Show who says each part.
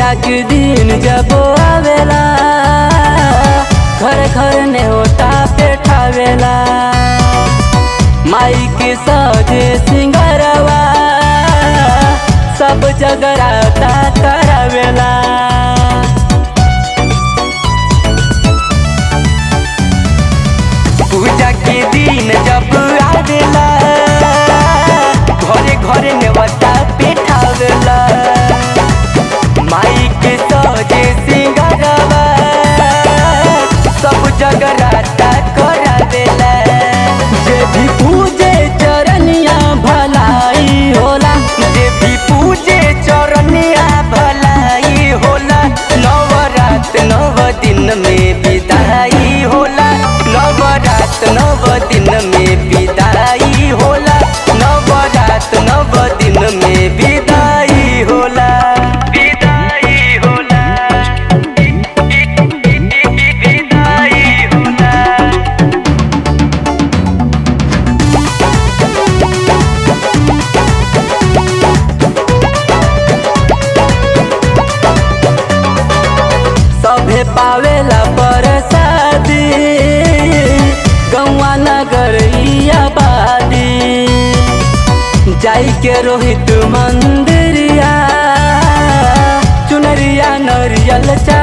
Speaker 1: पूजा के दिन जब आवेला घर घर ने होता पेठावेला माई के सजे सिंगरवा सब जगराता करावेला पूजा के दिन जब आवेला घरे घरे नेवता पेठावेला माई के सजे सिंगरवा सब जगराता करावेला जे भी पूजे चरनिया भलाई होला जे भी पूजे चरनिया भलाई होला नवरात नव दिन में विदाई होला नवरात नव दिन में विदाई होला नवरात नव दिन में विदाई होला विदाई होला विदाई होला सभे पावेला परसादी गौवा नगर ई आबादी जाई के रोहित मंदिरिया चुनरिया नरियल चा